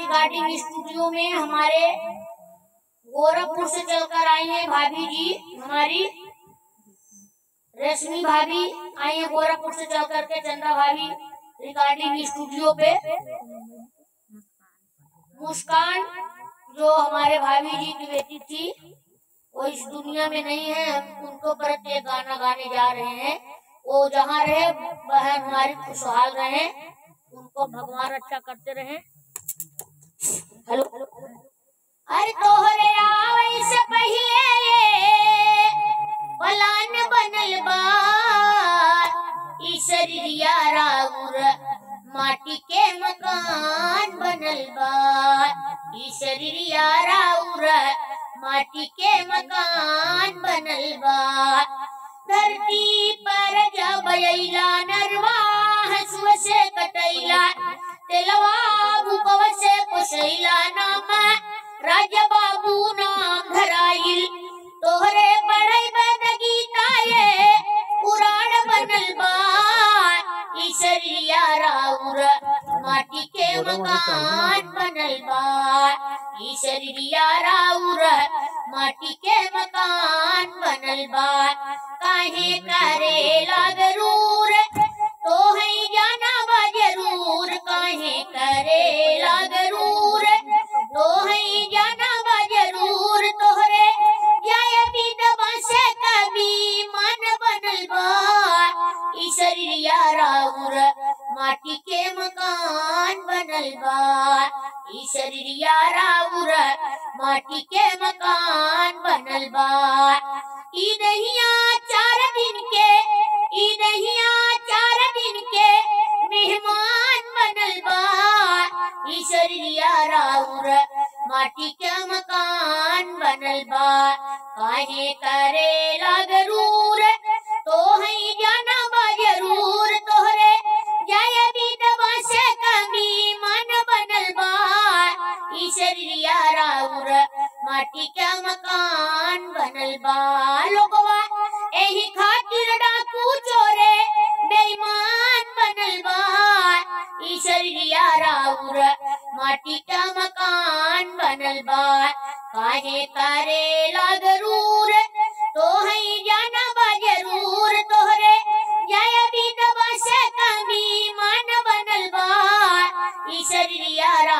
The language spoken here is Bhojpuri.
रिकॉर्डिंग स्टूडियो में हमारे गोरखपुर से चलकर आई हैं भाभी जी हमारी रश्मि भाभी आई है गोरखपुर से चल करके चंद्रा भाभी रिकॉर्डिंग स्टूडियो पे मुस्कान जो हमारे भाभी जी की बेटी थी वो इस दुनिया में नहीं है हम उनको पर एक गाना गाने जा रहे हैं वो जहाँ रहे बहन हमारी खुशहाल रहे उनको भगवान अच्छा करते रहे हेलो अरे तोहरे आवे से पहले पलान बनल बा ई शरीरिया राउर माटी के मकान बनल बा ई शरीरिया राउर माटी के मकान बनल बा धरती पर जब अइला नरवा हसुआ से कटैला तेलवा भूकवा से पोसैला नाम राजा बाबू नाम धराइल तोहरे बड़ई बद गीता ये पुराण बनल बा ईश्वरिया राउर माटी के मकान बनल बा ईश्वरिया राउर माटी के मकान बनल बा काहे करे लागरूर तो है जाना बा जरूर काहे करे लागरूर तो है जाना बा जरूर तोहरे जाय विधवा से कभी मन बनल बा ई शरीरिया राउर माटी के मकान बनल बा ई शरीरिया राउर माटी के मकान बनल बा ई दहिया चार दिन के ई दहिया चार दिन के मेहमान बनल बा ई शरीरिया राउर माटी के मकान बनल बा काहे करे लागरूर तो है जाना बा जरूर तोहरे जाय विधवा से कमी मन बनल बा ई शरीरिया राउर माटी के मकान बनल बा लोगवा एही खातिर डाकू चोरे बेईमान बनल बा ई शरीरिया राउर माटी का मकान बनल बा काहे करे लागरूर तो है जाना बा जरूर तोहरे जाय विधवा से कमी मन बनल बा ई शरीरिया